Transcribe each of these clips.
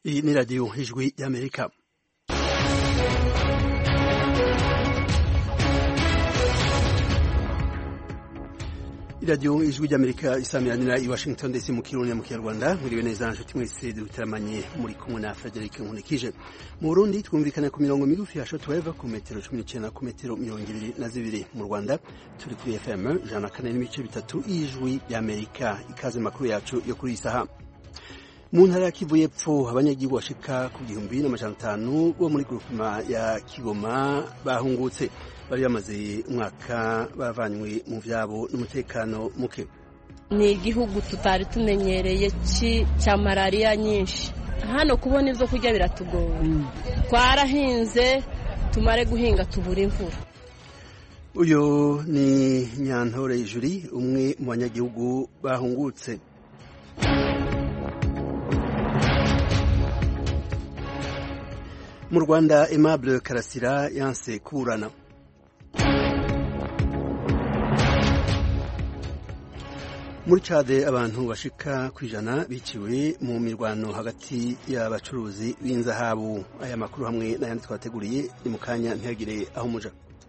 Iyi ni radiyo ijwi y'amerika iradiyo ijwi ry'amerika isamiranira i washington ndetse mu kirundi mu kinyarwanda mwiriwe neza nshuti mwese dutaramanye muri kumwe na frederic nkunikije mu burundi twumvikana ku mirongo migufi ya shotweve ku metero cumi n'icyenda ku metero mirongo ibiri na zibiri mu rwanda turi kuri fm ijana na kane n'ibice bitatu y'ijwi ry'amerika ikaze makuru yacu yo kuri iyi saha mu ntara ya kivu y'epfo abanyagihugu bashika ku gihumbi n'amajana atanu bo muri grupema ya kigoma bahungutse bari bamaze umwaka baravanywe mu vyabo n'umutekano muke ni igihugu tutari tumenyereye cya malariya nyinshi hano kubona ibyo kurya biratugora twarahinze tumare guhinga tubura imvura uyu ni nyantore juri umwe mu banyagihugu bahungutse mu rwanda aimable karasira yanse kuburana muri cade abantu bashika ku ijana biciwe mu mirwano hagati y'abacuruzi b'inzahabu aya makuru hamwe n'ayandi twateguriye ni mu kanya ntihagire aho muja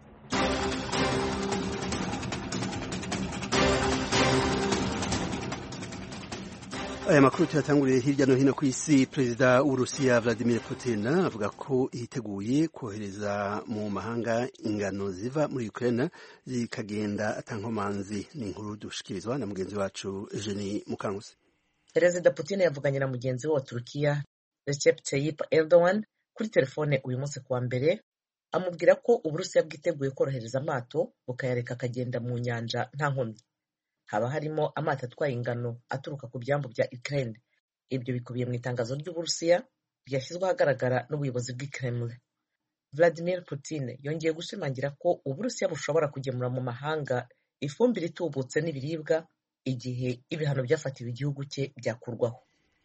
aya makuru tuyatanguriye hirya no hino ku isi perezida w'uburusiya vladimir putin avuga ko yiteguye kohereza mu mahanga ingano ziva muri ukraine zikagenda atankomanzi ni inkuru dushikirizwa na mugenzi wacu eugenie mukanguzi perezida putin yavuganye na mugenzi we wa turukiya recep tayyip erdogan kuri telefone uyu munsi kuwa mbere amubwira ko uburusiya bwiteguye korohereza amato bukayareka akagenda mu nyanja nta nkomyi haba harimo amato atwaye ingano aturuka ku byambu bya Ukraine ibyo bikubiye mu itangazo ry'uburusiya ryashyizwe ahagaragara n'ubuyobozi bw'i Kremlin Vladimir Putin yongeye gushimangira ko uburusiya bushobora kugemura mu mahanga ifumbire itubutse n'ibiribwa igihe ibihano byafatiwe igihugu cye byakurwaho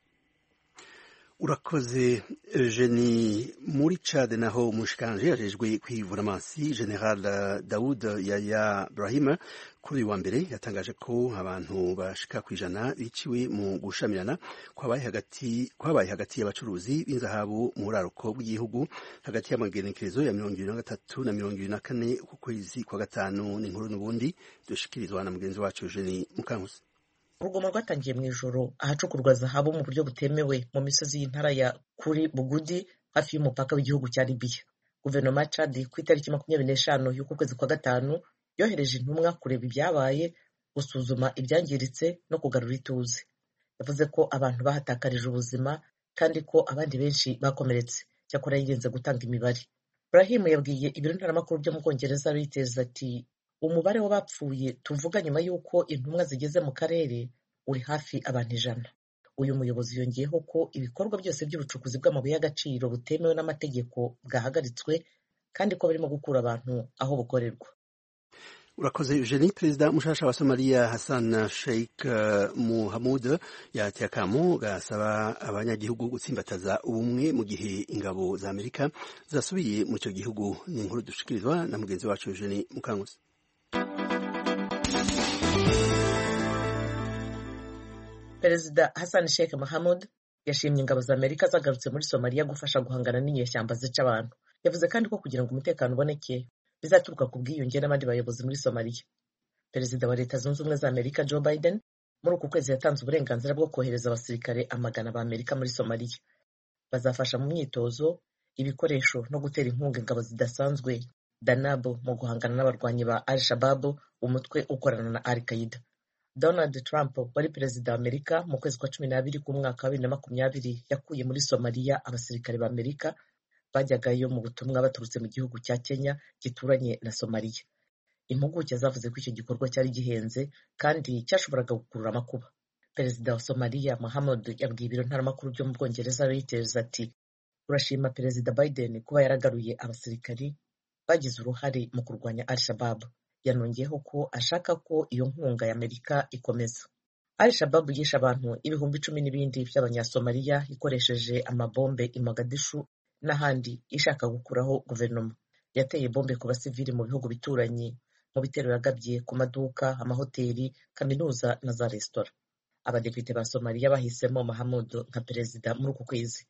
urakoze Eugenie muri Chad naho umushikanje yajejwe kwivura amazi General Daoud Yaya Brahim kuri uyu wa mbere yatangaje ko abantu bashika ku ijana biciwe mu gushamirana kwabaye hagati kwabaye hagati y'abacuruzi b'inzahabu mu buraruko bw'igihugu hagati y'amagenekerezo ya mirongo ibiri na gatatu na mirongo ibiri na kane ku kwezi kwa gatanu n'inkuru n'ubundi dushikirizwa na mugenzi wacu Eugenie Mukankusi urugomo rwatangiye mu ijoro ahacukurwa zahabu mu buryo butemewe mu misozi y'intara ya kuri bugudi hafi y'umupaka w'igihugu cya libiya guverinoma ya cadi ku itariki makumyabiri n'eshanu y'uku kwezi kwa gatanu yohereje intumwa kureba ibyabaye gusuzuma ibyangiritse no kugarura ituze yavuze ko abantu bahatakarije ubuzima kandi ko abandi benshi bakomeretse cyakora yirinze gutanga imibare burahimu yabwiye ibiro ntaramakuru byo mu bwongereza reuters ati umubare w'abapfuye tuvuga nyuma y'uko intumwa zigeze mu karere uri hafi abantu ijana uyu muyobozi yongeyeho ko ibikorwa byose by'ubucukuzi bw'amabuye y'agaciro butemewe n'amategeko bwahagaritswe kandi ko barimo gukura abantu aho bukorerwa urakoze eugenie perezida mushasha wa somaliya hassan sheikh muhamud yateye akamo gasaba abanyagihugu gutsimbataza ubumwe mu gihe ingabo za amerika zasubiye mu icyo gihugu ni inkuru dushikirizwa na mugenzi wacu eugenie mukanguzi perezida hassan sheikh mahamud yashimye ingabo za amerika zagarutse muri somaliya gufasha guhangana n'inyeshyamba zica abantu yavuze kandi ko kugira ngo umutekano uboneke bizaturuka ku bwiyunge n'abandi bayobozi muri somaliya perezida wa leta zunze ubumwe za amerika joe biden muri uku kwezi yatanze uburenganzira bwo kohereza abasirikare amagana ba amerika muri somaliya bazafasha mu myitozo ibikoresho no gutera inkunga ingabo zidasanzwe danabo mu guhangana n'abarwanyi ba al shababu umutwe ukorana na al qaida donald trump wari perezida wa amerika mu kwezi kwa cumi n'abiri k'umwaka wa bibiri na makumyabiri yakuye muri somaliya abasirikare ba amerika bajyagayo mu butumwa baturutse mu gihugu cya kenya gituranye na somaliya impuguke zavuze ko icyo gikorwa cyari gihenze kandi cyashoboraga gukurura amakuba perezida wa somaliya mahamud yabwiye ibiro ntaramakuru byo mu bwongereza reuters ati urashima perezida biden kuba yaragaruye abasirikari bagize uruhare mu kurwanya al shababu yanongeyeho ko ashaka ko iyo nkunga ya amerika ikomeza al shababu yishe abantu ibihumbi icumi n'ibindi by'abanyasomaliya ikoresheje amabombe i mogadishu n'ahandi ishaka gukuraho guverinoma yateye bombe ku basivili mu bihugu bituranye mu bitero yagabye ku maduka amahoteli kaminuza na za resitora abadepite ba somaliya bahisemo mahamud nka perezida muri uku kwezi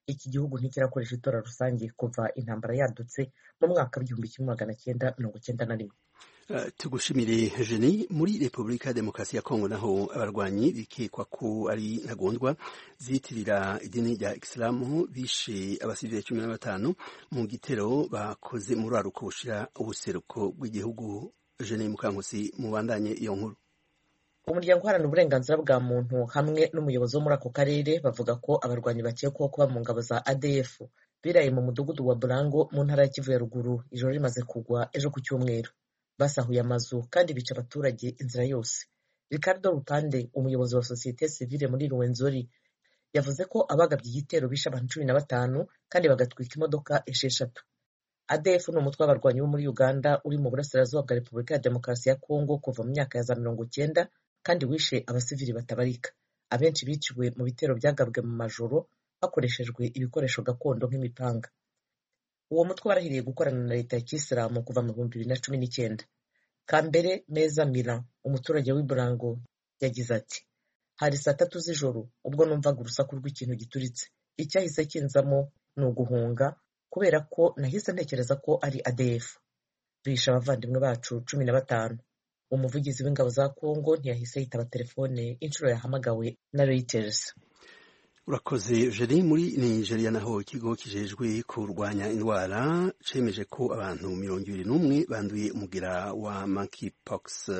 iki gihugu ntikirakoresha itora rusange kuva intambara yadutse mu mwaka w'igihumbi kimwe magana cyenda mirongo cyenda na rimwe tugushimire jeni muri repubulika ya demokarasi ya kongo naho abarwanyi bikekwa ko ari ntagondwa ziyitirira idini rya isilamu bishe abasivili cumi na batanu mu gitero bakoze muri aruko bushira ubuseruko bw'igihugu jeni mukankusi mubandanye iyo nkuru umuryango uharanira uburenganzira bwa muntu hamwe n'umuyobozi wo muri ako karere bavuga ko abarwanyi bakekwaho kuba mu ngabo za adf biraye mu mudugudu wa burango mu ntara ya kivu ya ruguru ijoro rimaze kugwa ejo ku cyumweru basahuye amazu kandi bica abaturage inzira yose ricardo rupande umuyobozi wa sosiyete sivile muri ruwenzori yavuze ko abagabye igitero bishe abantu cumi na batanu kandi bagatwika imodoka esheshatu adf ni umutwe w'abarwanyi bo muri uganda uri mu burasirazuba bwa repubulika ya demokarasi ya kongo kuva mu myaka ya za mirongo cyenda kandi wishe abasivili batabarika abenshi biciwe mu bitero byagabwe mu majoro hakoreshejwe ibikoresho gakondo nk'imipanga uwo mutwe warahiriye gukorana na leta ya kisilamu kuva mu bihumbi bibiri na cumi n'icyenda kambere meza mira umuturage w'iburango yagize ati hari saa tatu z'ijoro ubwo numvaga urusaku rw'ikintu gituritse icyahise kinzamo ni uguhunga kubera ko nahise ntekereza ko ari adf bishe abavandimwe bacu cumi na batanu umuvugizi w'ingabo za kongo ntiyahise yitaba telefone inshuro yahamagawe na reuters urakoze jeri muri nigeria naho ikigo kijejwe kurwanya indwara cemeje ko abantu mirongo ibiri n'umwe banduye umugera wa monkeypox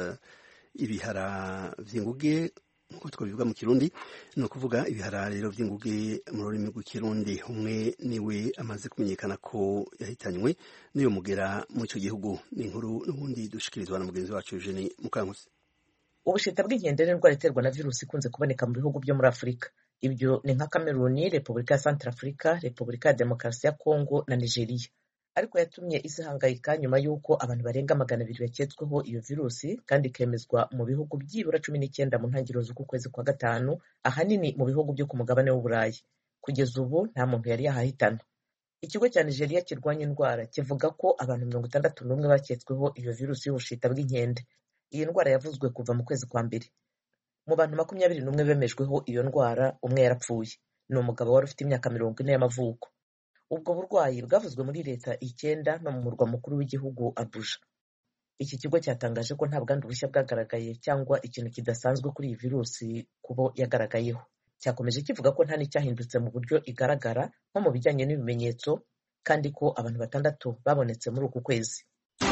ibihara vy'inguge nk'uko twabivuga mu kirundi ni ukuvuga ibihara rero vy'inguge mu rurimi rw'ikirundi umwe niwe amaze kumenyekana ko yahitanywe n'uyo mugera mu ico gihugu ni inkuru n'ubundi dushikirizwa na mugenzi wacu eugene mukankusi ubushita bw'inkende ni indwara iterwa na virusi ikunze kuboneka mu bihugu byo muri afurika ibyo ni nka kameruni repubulika ya santara afurika repubulika ya demokarasi ya kongo na nigeria ariko yatumye isi ihangayika nyuma y'uko abantu barenga magana abiri baketsweho iyo virusi kandi ikemezwa mu bihugu byibura cumi n'icyenda mu ntangiriro z'uku kwezi kwa gatanu ahanini mu bihugu byo ku mugabane w'uburayi kugeza ubu nta muntu yari yahahitana ikigo cya nigeria kirwanya indwara kivuga ko abantu mirongo itandatu n'umwe baketsweho iyo virusi y'ubushita bw'inkende iyi ndwara yavuzwe kuva mu kwezi kwa mbere mu bantu makumyabiri n'umwe bemejweho iyo ndwara umwe yarapfuye ni umugabo wari ufite imyaka mirongo ine y'amavuko ubwo burwayi bwavuzwe muri leta icyenda no mu murwa mukuru w'igihugu abuja iki kigo cyatangaje ko nta bwandu bushya bwagaragaye cyangwa ikintu kidasanzwe kuri iyi virusi kubo yagaragayeho cyakomeje kivuga ko nta n'icyahindutse mu buryo igaragara nko mu bijyanye n'ibimenyetso kandi ko abantu batandatu babonetse muri uku kwezi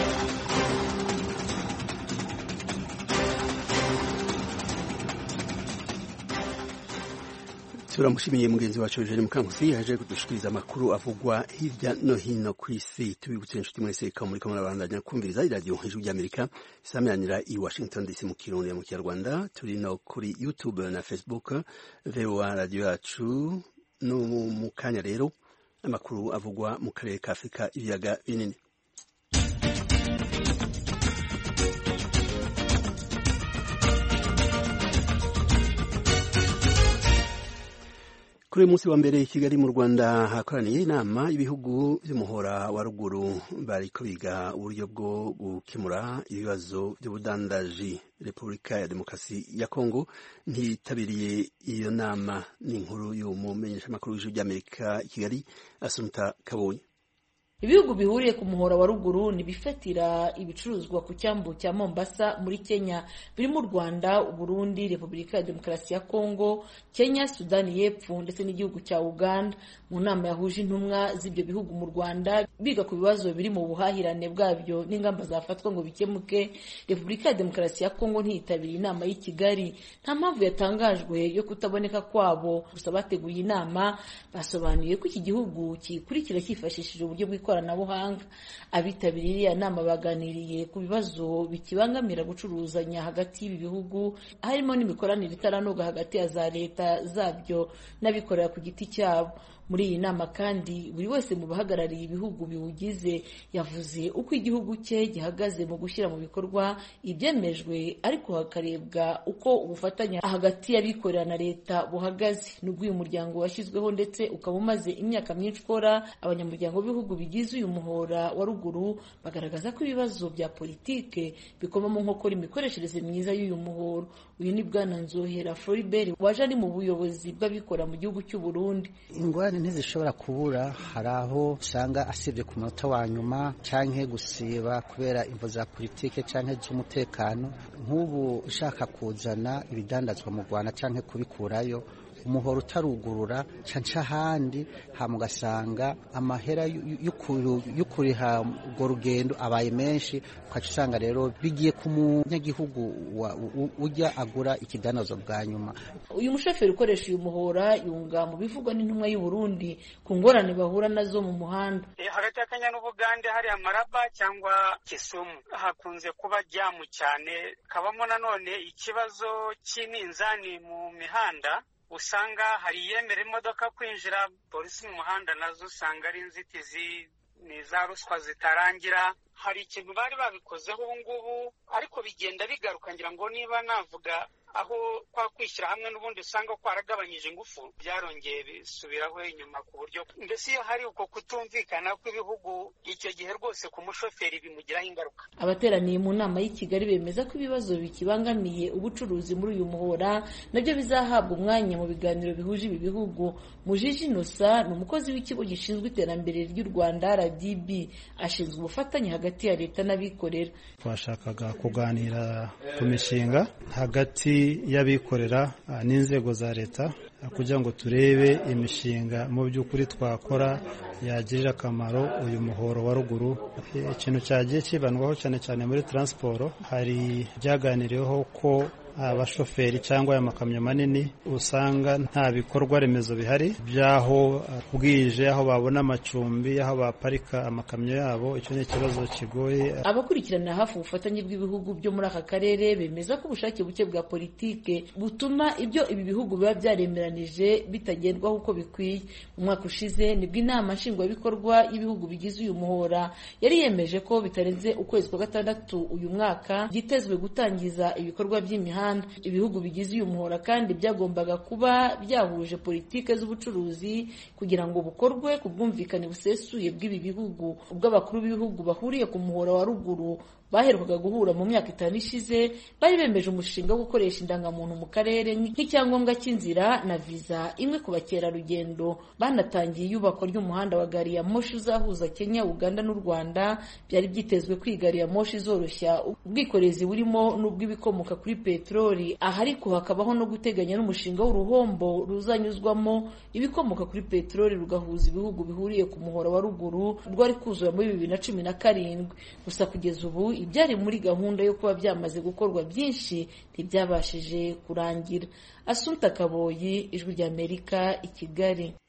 turamushimiye mugenzi wacu Eugene Mukankusi yaje kudushikiriza amakuru avugwa hirya no hino ku isi tubibutse inshuti mwese ko muri kamwe barandanya kumviriza iradiyo ijwi ry'Amerika isameranira i Washington DC mu kirundi mu kinyarwanda turi no kuri YouTube na Facebook VOA radio yacu no mu kanya rero amakuru avugwa mu karere ka Afurika ibiyaga binini kuri uyu munsi wa mbere i kigali mu rwanda hakoraniye inama y'ibihugu by'umuhora wa ruguru bariko biga uburyo bwo gukemura ibibazo by'ubudandaji repubulika ya demokarasi ya kongo ntiyitabiriye iyo nama ni inkuru y'umumenyeshamakuru w'ijwi ry'amerika i kigali asumta kabonye ibihugu bihuriye ku muhora wa ruguru ntibifatira ibicuruzwa ku cyambu cya mombasa muri kenya birimo u rwanda uburundi repubulika ya demokarasi ya kongo kenya sudani y'epfo ndetse n'igihugu cya uganda mu nama yahuje intumwa z'ibyo bihugu mu rwanda biga ku bibazo biri mu buhahirane bwabyo n'ingamba zafatwa ngo bikemuke repubulika ya demokarasi ya kongo ntiyitabiriye inama y'i kigali nta mpamvu yatangajwe yo kutaboneka kwabo gusa bateguye inama basobanuye ko iki gihugu kikurikira cyifashishije uburyo bw'ikoranabuhanga ikoranabuhanga abitabiriye iriya nama baganiriye ku bibazo bikibangamira gucuruzanya hagati y'ibi bihugu harimo n'imikoranire itaranoga hagati ya za leta zabyo n'abikorera ku giti cyabo muri iyi nama kandi buri wese mu bahagarariye ibihugu biwugize yavuze uko igihugu cye gihagaze mu gushyira mu bikorwa ibyemejwe ariko hakarebwa uko ubufatanye hagati y'abikorera na leta buhagaze nubwo uyu muryango washyizweho ndetse ukaba umaze imyaka myinshi ukora abanyamuryango b'ibihugu bigize uyu muhora wa ruguru bagaragaza ko ibibazo bya politike bikoma mu nkokora imikoreshereze myiza y'uyu muhoro uyu ni bwana nzohera floribert waje ari mu buyobozi bw'abikorera mu gihugu cy'u burundi ingorane ingorane ntizishobora kubura hari aho usanga asibye ku munota wa nyuma canke gusiba kubera imvo za politike canke z'umutekano nk'ubu ushaka kuzana ibidandazwa mu rwanda canke kubikurayo umuhoro utarugurura canca ahandi hama ugasanga amahera y'ukuriha urwo rugendo abaye menshi ukaca usanga rero bigiye ku munyagihugu ujya agura ikidandazwa bwa nyuma uyu mushoferi ukoresha uyu muhora yunga mu bivugwa n'intumwa y'u Burundi ku ngorane bahura nazo mu muhanda hagati ya Kenya n'Ubugande hari amaraba cyangwa Kisumu hakunze kuba jamu cyane kabamo nanone ikibazo cy'iminzani mu mihanda usanga hari iyemera imodoka kwinjira polisi mu muhanda nazo usanga ari inzitizi ni za ruswa zitarangira hari ikintu bari babikozeho ubu ngubu ariko bigenda bigaruka ngira ngo niba navuga aho kwa kwishyira hamwe n'ubundi usanga kwaragabanyije ingufu byarongeye bisubiraho inyuma ku buryo mbese iyo hari uko kutumvikana kw'ibihugu icyo gihe rwose ku mushoferi bimugiraho ingaruka abateraniye mu nama y'i kigali bemeza ko ibibazo bikibangamiye ubucuruzi muri uyu muhora nabyo bizahabwa umwanya mu biganiro bihuje ibi bihugu mujiji inosa ni umukozi w'ikigo gishinzwe iterambere ry'u rwanda rdb ashinzwe ubufatanye hagati ya leta n'abikorera twashakaga kuganira ku mishinga hagati y'abikorera n'inzego za leta kugira ngo turebe imishinga mu by'ukuri twakora yagirira akamaro uyu muhoro wa ruguru ikintu cyagiye kibandwaho cyane cyane muri taransiporo hari byaganiriweho ko abashoferi cyangwa aya makamyo manini usanga nta bikorwa remezo bihari by'aho bwije aho babona amacumbi aho baparika amakamyo yabo icyo ni ikibazo kigoye abakurikirana hafi ubufatanye bw'ibihugu byo muri aka karere bemeza ko ubushake buke bwa politike butuma ibyo ibi bihugu biba byaremeranije bitagendwaho uko bikwiye mu mwaka ushize nibwo inama nshingwabikorwa y'ibihugu bigize uyu muhora yari yemeje ko bitarenze ukwezi kwa gatandatu uyu mwaka byitezwe gutangiza ibikorwa by'imihanda ibihugu bigize uyu muhora kandi byagombaga kuba byahuje politike z'ubucuruzi kugira ngo bukorwe ku bwumvikane busesuye bw'ibi bihugu ubwo abakuru b'ibihugu bahuriye ku muhora wa ruguru baherukaga guhura mu myaka itanu ishize bari bemeje umushinga wo gukoresha indangamuntu mu karere nk'icyangombwa cy'inzira na viza imwe ku bakerarugendo banatangiye iyubakwa ry'umuhanda wa gari ya moshi uzahuza kenya uganda n'u rwanda byari byitezwe ko iyi gari ya moshi izoroshya ubwikorezi burimo n'ubw'ibikomoka kuri peteroli aha ariko hakabaho no guteganya n'umushinga w'uruhombo ruzanyuzwamo ibikomoka kuri peteroli rugahuza ibihugu bihuriye ku muhora wa ruguru rwari kuzura muri bibiri na cumi na karindwi gusa kugeza ubu ibyari muri gahunda yo kuba byamaze gukorwa byinshi ntibyabashije kurangira asumta kaboyi ijwi ry'amerika i kigali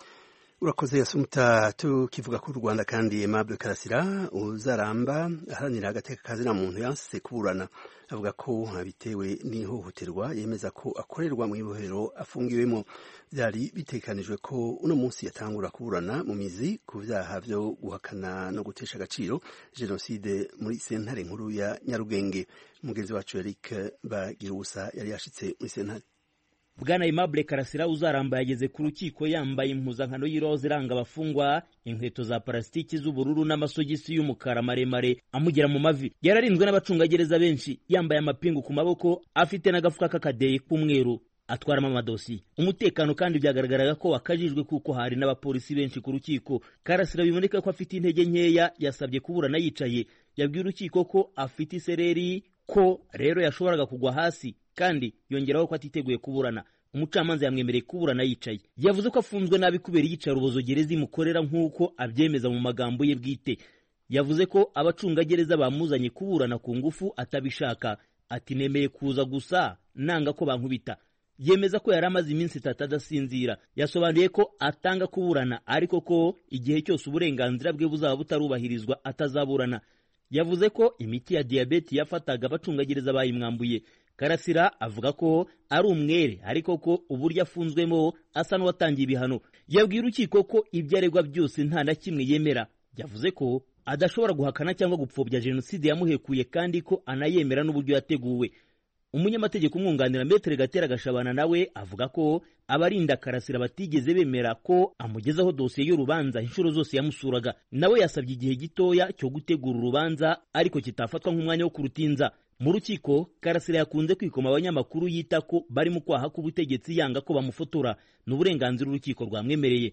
urakoze asumta tukivuga ku rwanda kandi aimable karasira uzaramba aharanira agateka kazina muntu yanse kuburana avuga ko bitewe n'ihohoterwa yemeza ko akorerwa mu ibohero afungiwemo byari bitekanijwe ko uno munsi yatangura kuburana mu mizi ku byaha byo guhakana no gutesha agaciro jenoside muri sentare nkuru ya nyarugenge umugenzi wacu eric bagira ubusa yari yashitse muri sentare bwana aimable karasira uzaramba yageze ku rukiko yambaye impuzankano y'iroza iranga abafungwa inkweto za parasitiki z'ubururu n'amasogisi y'umukara maremare amugera mu mavi yararinzwe n'abacungagereza benshi yambaye amapingu ku maboko afite n'agafuka k'akadeyi k'umweru atwaramo amadosiye umutekano kandi byagaragaraga ko wakajijwe kuko hari n'abapolisi benshi ku rukiko karasira biboneka ko afite intege nkeya yasabye kuburana yicaye yabwiye urukiko ko afite isereri ko rero yashoboraga kugwa hasi kandi yongeraho ko atiteguye kuburana umucamanza yamwemereye kuburana yicaye yavuze ko afunzwe nabi kubera iyicarubozo gereza imukorera nk'uko abyemeza mu magambo ye bwite yavuze ko abacungagereza bamuzanye kuburana ku ngufu atabishaka ati nemeye kuza gusa nanga ko bankubita yemeza ko yari amaze iminsi itatu adasinzira yasobanuye ko atanga kuburana ariko ko igihe cyose uburenganzira bwe buzaba butarubahirizwa atazaburana yavuze ko imiti ya diyabeti yafataga abacungagereza bayimwambuye karasira avuga ko ari umwere ariko ko uburyo afunzwemo asa n'uwatangiye ibihano yabwiye urukiko ko ibyo aregwa byose nta na kimwe yemera yavuze ko adashobora guhakana cyangwa gupfobya jenoside yamuhekuye kandi ko anayemera n'uburyo yateguwe umunyamategeko umwunganira metere gatera gashabana nawe avuga ko abarinda karasira batigeze bemera ko amugezaho dosiye y'urubanza inshuro zose yamusuraga nawe yasabye igihe gitoya cyo gutegura urubanza ariko kitafatwa nk'umwanya wo kurutinza mu rukiko karasira yakunze kwikoma abanyamakuru yita ko bari mu kwaha k'ubutegetsi yanga ko bamufotora ni uburenganzira urukiko rwamwemereye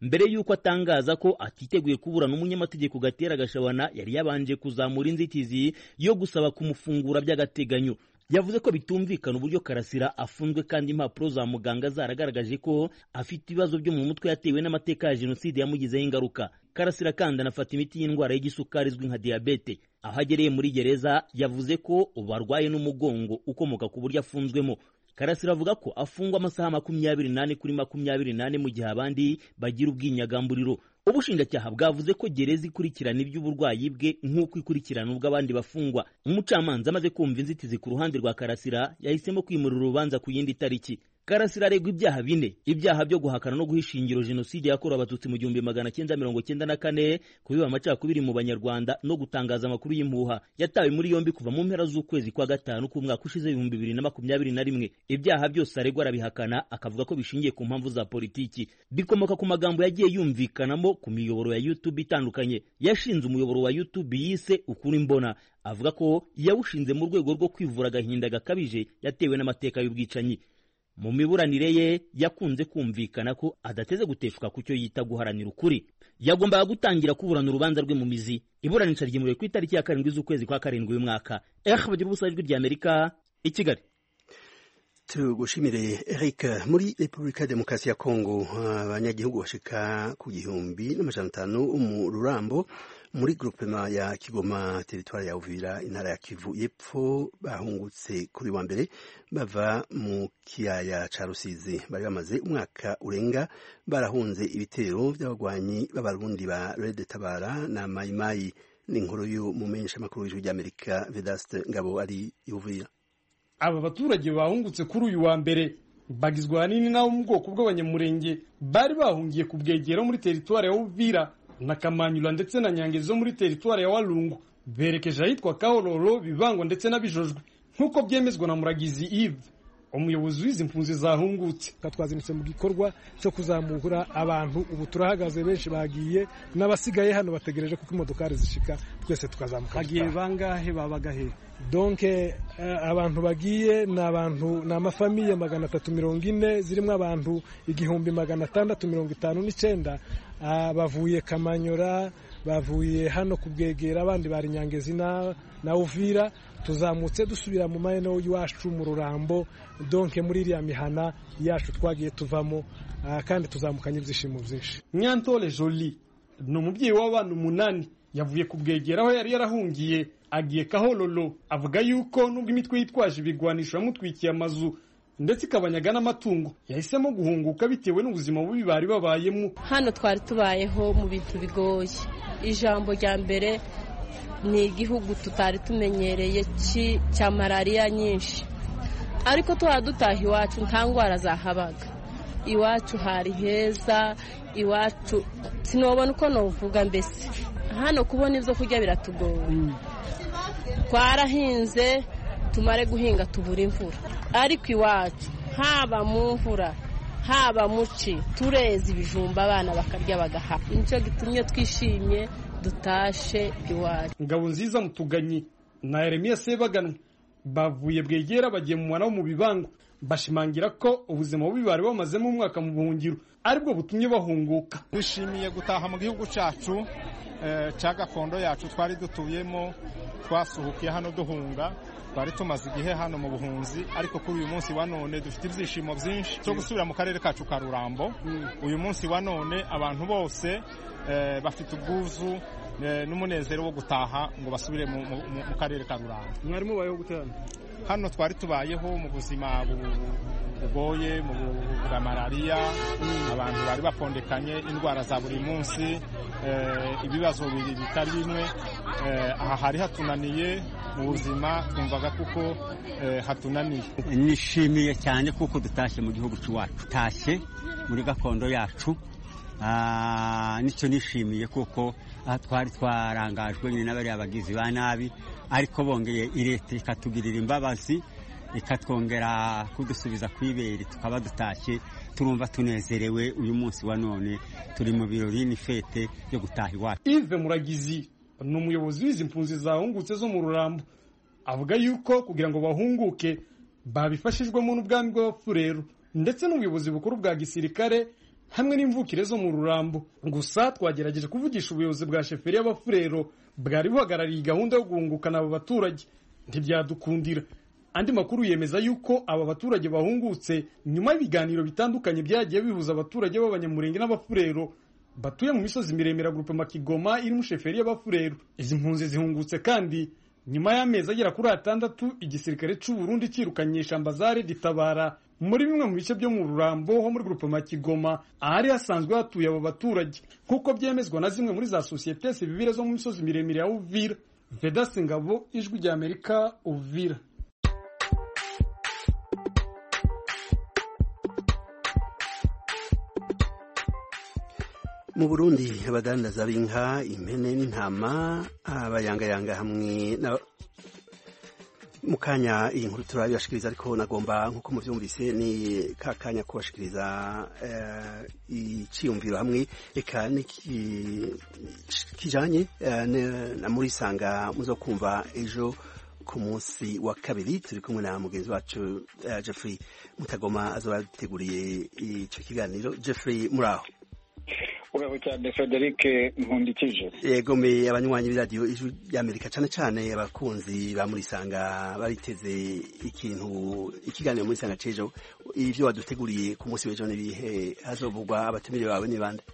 mbere y'uko atangaza ko atiteguye kuburana umunyamategeko gatera gashabana yari yabanje kuzamura inzitizi yo gusaba kumufungura by'agateganyo yavuze ko bitumvikana uburyo karasira afunzwe kandi impapuro za muganga zaragaragaje ko afite ibibazo byo mu mutwe yatewe n'amateka ya jenoside yamugizeho ingaruka karasira kandi anafata imiti y'indwara y'igisukari izwi nka diyabete aho agereye muri gereza yavuze ko ubu arwaye n'umugongo ukomoka ku buryo afunzwemo karasira avuga ko afungwa amasaha makumyabiri n'ane kuri makumyabiri n'ane mu gihe abandi bagira ubwinyagamburiro ubushinjacyaha bwavuze ko gereza ikurikirana iby'uburwayi bwe nk'uko ikurikirana ubw'abandi bafungwa umucamanza amaze kumva inzitizi ku ruhande rwa karasira yahisemo kwimurira urubanza ku yindi tariki karasira aregwa ibyaha bine ibyaha byo guhakana no guha ishingiro jenoside yakorewe abatutsi mu gihumbi magana cyenda mirongo cyenda na kane kubiba amacakubiri mu banyarwanda no gutangaza amakuru y'impuha yatawe muri yombi kuva mu mpera z'ukwezi kwa gatanu k'umwaka ushize ibihumbi bibiri na makumyabiri na rimwe ibyaha byose aregwa arabihakana akavuga ko bishingiye ku mpamvu za politiki bikomoka ku magambo yagiye yumvikanamo ku miyoboro ya youtube itandukanye yashinze umuyoboro wa youtube yise ukuri mbona avuga ko yawushinze mu rwego rwo kwivura agahinda gakabije yatewe n'amateka y'ubwicanyi mu miburanire ye yakunze kumvikana ko adateze guteshuka ku cyo yita guharanira ukuri yagombaga gutangira kuburana urubanza rwe mu mizi iburanisha ryimuriwe ku itariki ya karindwi z'ukwezi kwa karindwi uyu mwaka eh bagira ubusa ijwi rya amerika i kigali tugushimire Eric muri Repubulika ya Demokarasi ya Kongo abanyagihugu bashika ku gihumbi n'amajana atanu mu Rurambo muri groupema ya Kigoma teritwari ya Uvira intara ya Kivu y'epfo bahungutse kuri wa mbere bava mu kiyaya ca Rusizi bari bamaze umwaka urenga barahunze ibitero by'abagwanyi b'abarundi ba Red Tabara na Mai Mai n'inkuru y'umumenyesha makuru w'ijwi ry'Amerika Vedaste Ngabo ari Uvira aba baturage bahungutse kuri uyu wa mbere bagizwe ahanini n'abo mu bwoko bw'abanyamurenge bari bahungiye ku bwegero muri teritwari ya Uvira na Kamanyula ndetse na Nyangezi zo muri teritwari ya Walungu berekeje ahitwa Kahororo Bibango ndetse na Bijojwe nk'uko byemezwa na Muragizi Yves umuyobozi w'izi mpunzi zahungutse twazindutse mu gikorwa cyo kuzamura abantu ubu turahagaze benshi bagiye n'abasigaye hano bategereje kuko imodokari zishika twese tukazamuka hagiye bangahe babaga he donke abantu bagiye ni abantu ni amafamiye magana atatu mirongo ine zirimo abantu igihumbi magana atandatu mirongo itanu n'icyenda bavuye kamanyora bavuye hano ku bwegera abandi bari nyangezi na uvira tuzamutse dusubira mu mahene y'iwacu mu rurambo donke muri iriya mihana yacu twagiye tuvamo kandi tuzamukanye ibyishimo byinshi nyantore jolie ni umubyeyi w'abana umunani yavuye ku bwegera aho yari yarahungiye agiye kahororo avuga yuko nubwo imitwe yitwaje ibigwanisho yamutwikiye amazu ndetse ikabanyaga n'amatungo yahisemo guhunguka bitewe n'ubuzima bubi bari babayemo hano twari tubayeho mu bintu bigoye ijambo rya mbere ni igihugu tutari tumenyereye cya malariya nyinshi ariko tuba dutaha iwacu nta ndwara zahabaga iwacu hari heza iwacu sinobona uko navuga mbese hano kubona ibyo kurya biratugoye twarahinze tumare guhinga tubura imvura ariko iwacu haba mu mvura haba mu ci tureza ibijumba abana bakarya bagaha nicyo gitumye twishimye dutashe iwacu ngabo nziza mutuganyi na Yeremiya Sebaganwa bavuye bwegera bagiye mu mwana wo mu bibango bashimangira ko ubuzima bubi bari bamazemo umwaka mu buhungiro aribwo butumye bahunguka twishimiye gutaha mu gihugu cyacu cya gakondo yacu twari dutuyemo twasuhukiye hano duhunga twari tumaze igihe hano mu buhunzi ariko kuri uyu munsi wa none dufite ibyishimo byinshi byo gusubira mu karere kacu ka rurambo uyu munsi wa none abantu bose bafite ubwuzu n'umunezero wo gutaha ngo basubire mu karere ka rurambo mwari mubayeho gute hano hano twari tubayeho mu buzima bugoye mu bwa malariya abantu bari bapondekanye indwara za buri munsi ibibazo bitari bimwe aha hari hatunaniye mu buzima twumvaga kuko hatunaniye nishimiye cyane kuko dutashye mu gihugu cy'iwacu tutashye muri gakondo yacu nicyo nishimiye kuko aha twari twarangajwe nyine n'abariya bagizi ba nabi ariko bongeye leta ikatugirira imbabazi ikatwongera kudusubiza ku ibere tukaba dutashye turumva tunezerewe uyu munsi wa none turi mu birori n'ifete yo gutaha iwacu Yves Muragizi ni umuyobozi w'izi mpunzi zahungutse zo mu rurambo avuga yuko kugira ngo bahunguke babifashijwemo n'ubwami bw'abapfurero ndetse n'ubuyobozi bukuru bwa gisirikare hamwe n'imvukire zo mu rurambo gusa twagerageje kuvugisha ubuyobozi bwa sheferi y'abafurero bwari buhagarariye gahunda yo guhungukana aba baturage ntibyadukundira andi makuru yemeza yuko aba baturage bahungutse nyuma y'ibiganiro bitandukanye byagiye bihuza abaturage b'abanyamurenge n'abafurero batuye mu misozi miremire gurupe makigoma iri mu sheferi y'abafurero izi mpunzi zihungutse kandi nyuma y'amezi agera kuri atandatu igisirikare cy'u Burundi cyirukanye ishamba za Tabara muri bimwe mu bice byo mu rurambo ho muri gurupe makigoma ahari hasanzwe hatuye abo baturage nk'uko byemezwa na zimwe muri za sosiyete sivile zo mu misozi miremire ya Uvira Vedas Ngabo ijwi rya Amerika Uvira mu burundi abadandaza b'inka impene n'intama abayangayanga hamwe na mu kanya iyi nkuru turabibashikiriza ariko nagomba nk'uko muvyumvise ni ka kanya kubashikiriza iciyumviro hamwe eka kijanye na muri sanga muzo kumva ejo ku munsi wa kabiri turi kumwe na mugenzi wacu Jeffrey Mutagoma azoba yaduteguriye ico kiganiro Jeffrey muraho uraho cyane frederic nkundikije yego me abanywanyi b'iradiyo ijwi ry'amerika cyane cyane abakunzi ba murisanga bariteze ikintu ikiganiro murisanga c'ejo ivyo waduteguriye ku munsi w'ejo n'ibihe hazovugwa abatumire bawe ni bande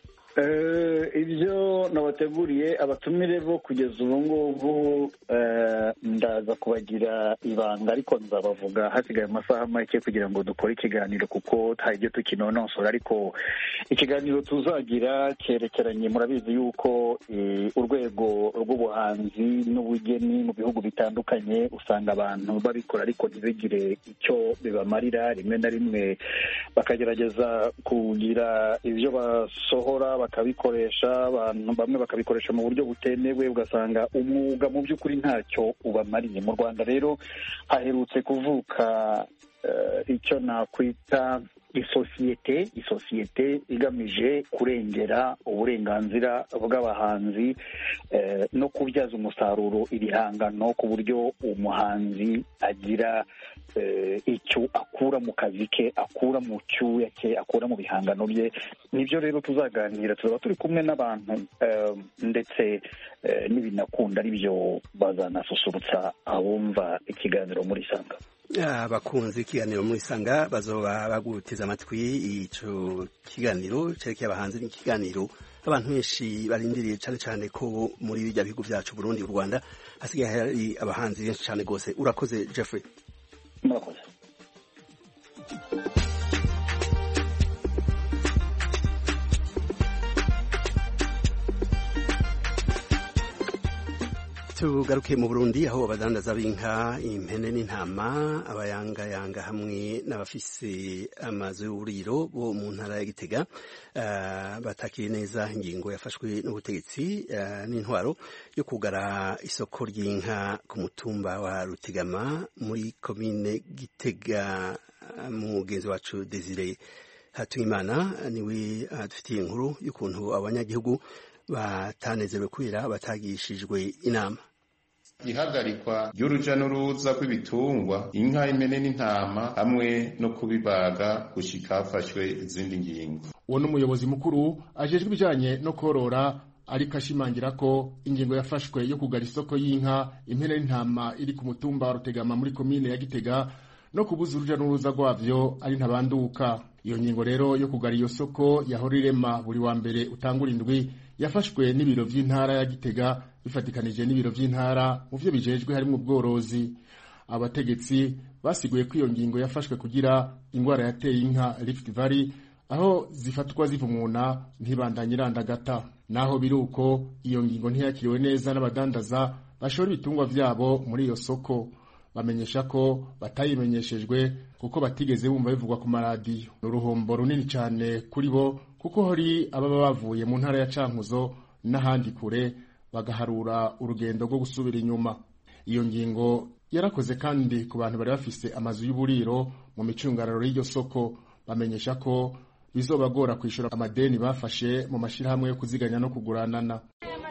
ibyo nabateguriye abatumire bo kugeza ubu ngubu ndaza kubagira ibanga ariko nzabavuga hasigaye amasaha make kugira ngo dukore ikiganiro kuko hari ibyo tukinonosora ariko ikiganiro tuzagira cyerekeranye murabizi yuko urwego rw'ubuhanzi n'ubugeni mu bihugu bitandukanye usanga abantu babikora ariko ntibigire icyo bibamarira rimwe na rimwe bakagerageza kugira ibyo basohora bakabikoresha abantu bamwe bakabikoresha mu buryo butemewe ugasanga umwuga mu by'ukuri ntacyo ubamariye mu rwanda rero haherutse kuvuka icyo nakwita isosiyete isosiyete igamije kurengera uburenganzira bw'abahanzi no kubyaza umusaruro ibihangano ku buryo umuhanzi agira icyo akura mu kazi ke akura mu cyuya cye akura mu bihangano bye nibyo rero tuzaganira tuzaba turi kumwe n'abantu ndetse n'ibinakunda aribyo bazanasusurutsa abumva ikiganiro muri sanga abakunzi ikiganiro muri sanga bazoba baguteze amatwi ico kiganiro cerekeye abahanzi n'ikiganiro abantu benshi barindiriye cyane cyane ko muri bijya bihugu byacu Burundi u Rwanda hasigaye hari abahanzi benshi cyane gose urakoze Jeffrey murakoze tugaruke mu Burundi aho abadandaza b'inka impene n'intama abayangayanga hamwe n'abafise amazu y'uburiro bo mu ntara ya Gitega uh, batakiriye neza ingingo yafashwe n'ubutegetsi uh, n'intwaro yo kugara isoko ry'inka ku mutumba wa Rutegama muri komine Gitega mugenzi wacu Desire Hatuyimana niwe adufitiye uh, inkuru y'ukuntu abanyagihugu batanezerewe kubera batagishijwe inama ihagarikwa ry'uruja n'uruza rw'ibitungwa inka impene n'intama hamwe no kubibaga gushika hafashwe izindi ngingo uwo ni umuyobozi mukuru ajejwe ibijanye no korora ariko ashimangira ko ingingo yafashwe yo kugara isoko y'inka impene n'intama iri ku mutumba wa rutegama muri komine ya gitega no kubuza uruja n'uruza rwavyo ari ntabanduka iyo ngingo rero yo kugara iyo soko yahora irema buri wa mbere utangura indwi yafashwe n'ibiro vy'intara ya gitega bifatikanije n'ibiro vy'intara mu vyo bijejwe harimwo ubworozi abategetsi basiguye ko iyo ngingo yafashwe kugira ingwara yateye inka Rift Valley aho zifatwa zivumuna ntibandanye irandagata naho biri uko iyo ngingo ntiyakiriwe neza n'abadandaza bashora ibitungwa vyabo muri iyo soko bamenyesha ko batayimenyeshejwe kuko batigeze bumva bivugwa ku maradiyo ni uruhombo runini cyane kuri bo kuko hari ababa bavuye mu ntara ya cankuzo n'ahandi kure bagaharura urugendo rwo gusubira inyuma iyo ngingo yarakoze kandi ku bantu bari bafise amazu y'uburiro mu micungararo y'iryo soko bamenyesha ko bizobagora kwishyura amadeni bafashe mu mashyirahamwe yo kuziganya no kuguranana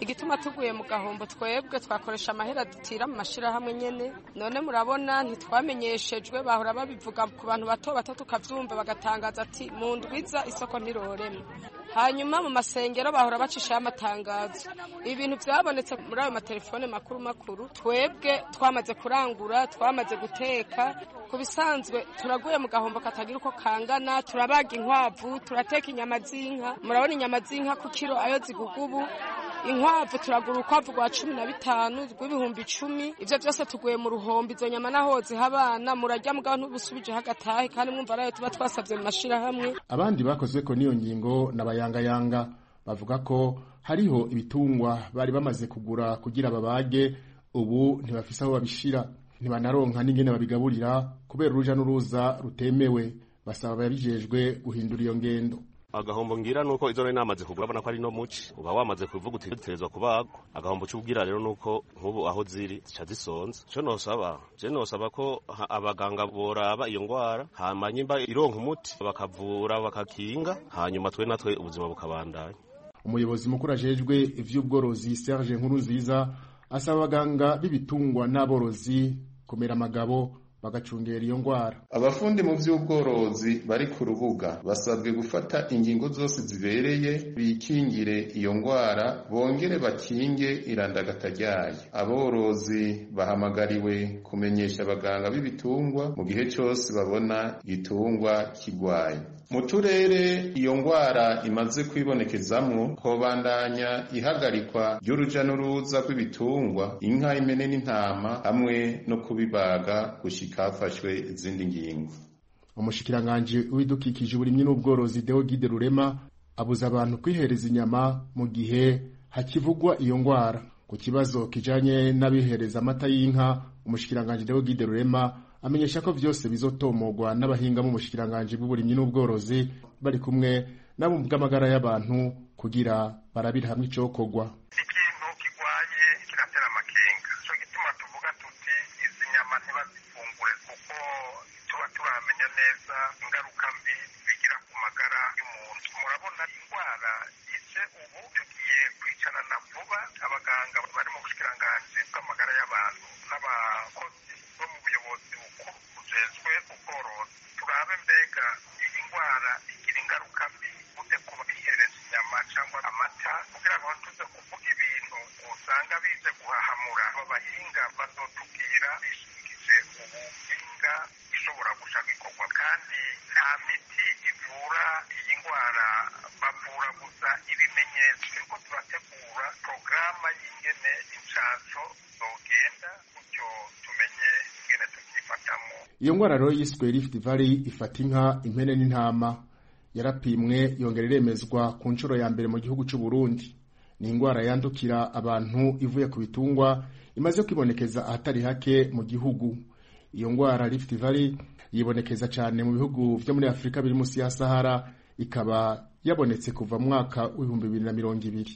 igituma tuguye mu gahombo twebwe twakoresha amahera dutira mu mashirahamwe nyene none murabona ntitwamenyeshejwe bahora babivuga ku bantu bato bato tukavyumva bagatangaza ati mu ndwiza isoko ntirorema hanyuma mu masengero bahora bacishaho amatangazo ibintu byabonetse muri ayo matelefone makuru makuru twebwe twamaze kurangura twamaze guteka ku bisanzwe turaguye mu gahombo katagira uko kangana turabaga inkwavu turateka inyama z'inka murabona inyama z'inka ku kiro ayo ziguga ubu inkwavu turagura urukwavu rwa cumi na bitanu rw'ibihumbi icumi ibyo byose tuguye mu ruhombo izo nyama naho ziha abana murajya mugabo ntubusubije hagatahe kandi mwumva arayo tuba twasabye mu mashirahamwe abandi bakozwe ko n'iyo ngingo n'abayangayanga bavuga ko hariho ibitungwa bari bamaze kugura kugira babage ubu ntibafise aho babishira ntibanaronka n'ingene babigaburira kubera uruja n'uruza rutemewe basaba ababijejwe guhindura iyo ngendo agahombo ngira nuko izo nari namaze kugura abona ko ari no muci uba wamaze kuvuga uti dutegerezwa kubagwa agahombo c'ubwira rero nuko nk'ubu aho ziri zica zisonza ico nosaba je nosaba ko abaganga boraba iyo ngwara hama nyimba ironka umuti bakavura bakakinga hanyuma twe natwe ubuzima bukabandanya umuyobozi mukuru ajejwe ivy'ubworozi Serge Nkurunziza asaba abaganga b'ibitungwa n'aborozi kumera amagabo bagacungera iyo ngwara abafundi mu by'ubworozi bari ku rubuga basabwe gufata ingingo zose zibereye bikingire iyo ngwara bongere bakinge irandagata ryayo aborozi bahamagariwe kumenyesha abaganga b'ibitungwa mu gihe cyose babona igitungwa kigwaye mu turere iyo ngwara imaze kwibonekezamwo hobandanya ihagarikwa ry'uruja n'uruza rw'ibitungwa inka impene n'intama hamwe no kubibaga gushika hafashwe izindi ngingo umushikiranganji w'ibidukikije uburimyi n'ubworozi Deogide Rurema abuza abantu kwihereza inyama mu gihe hakivugwa iyo ngwara ku kibazo kijanye n'abihereza amata y'inka umushikiranganji Deogide Rurema amenyesha ko vyose bizotomogwa n'abahinga mu mushikiranganji bw'uburimyi n'ubworozi bari kumwe n'abo mu bw'amagara y'abantu kugira barabire hamwe icokorwa ikintu kigwaye kiratera amakenga ico gituma tuvuga tuti izi nyama ntibazifungure kuko tuba turamenya neza ingaruka mbi bigira ku magara y'umuntu murabona indwara ije ubu tugiye kwicarana vuba abaganga bari mu bushikiranganji bw'amagara y'abantu n'abakozi bo mu buyobozi bukuru bujejwe ubworozi turabe mbega iyi ndwara igira ingaruka mbi gute ku bihereza inyama cyangwa amata kugira ngo tuze kuvuga ibintu usanga bize guhahamura abo bahinga bazotubwira bishingije ubuhinga ishobora gushaka ikorwa kandi nta miti ivura iyi ndwara bavura gusa ibimenyetso niko turategura porogaramu y'ingene inshansho zogenda gutyo tumenye ingene tubyifatamo iyo ngwara rero yiswe Rift Valley ifata inka impene n'intama yarapimwe yongera iremezwa ku nshuro ya mbere mu gihugu cy'u Burundi ni indwara yandukira abantu ivuye ku bitungwa imaze kwibonekeza ahatari hake mu gihugu iyo ndwara Rift Valley yibonekeza cyane mu bihugu byo muri Afurika biri munsi ya Sahara ikaba yabonetse kuva mu mwaka w'ibihumbi bibiri na mirongo ibiri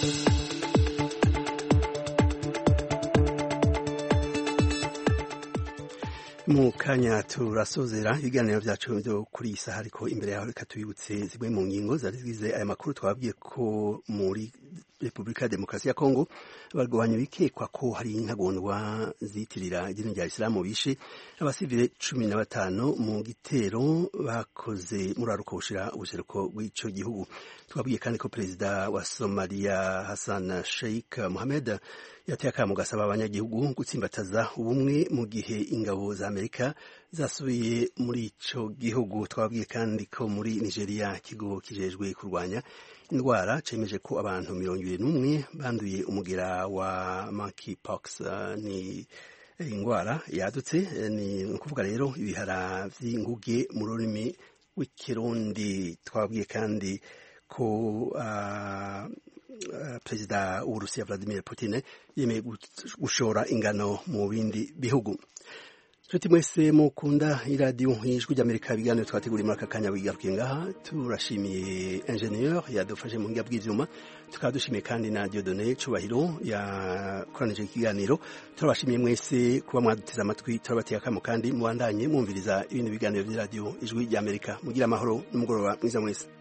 mu kanya turasozera ibiganiro byacu byo kuri iyi saha ariko imbere yaho reka tubibutse zimwe mu ngingo zari zigize aya makuru twabwiye ko muri repubulika ya demokarasi ya kongo barwanya bikekwa ko hari intagondwa zitirira idini rya isilamu bishe abasivile cumi na batanu mu gitero bakoze muri aruko bushira ubuseruko bw'ico gihugu twabwiye kandi ko perezida wa somaliya hassan sheikh mohamed yateye akamo gasaba abanyagihugu gutsimbataza ubumwe mu gihe ingabo za amerika zasubiye muri ico gihugu twabwiye kandi ko muri nigeria ikigo kijejwe kurwanya indwara cemeje ko abantu mirongo ibiri n'umwe banduye umugera wa monkeypox uh, ni indwara yadutse ni ukuvuga rero ibihara vy'inguge mu rurimi rw'ikirundi twabwiye kandi ko uh, perezida w'uburusiya vladimir putin yemeye gushora ingano mu bindi bihugu nshuti mwese mukunda iradiyo y'ijwi ry'amerika ibiganiro twateguriye muri aka kanya bigarukiye ngaha turashimiye ingenieur yadufashe mu ngiga bw'ivyuma tukaba dushimiye kandi na diodone cubahiro yakoranije ikiganiro turabashimiye mwese kuba mwaduteze amatwi turabateye akamo kandi mubandanye mwumviriza ibindi biganiro by'iradiyo ijwi ry'amerika mugira amahoro n'umugoroba mwiza mwese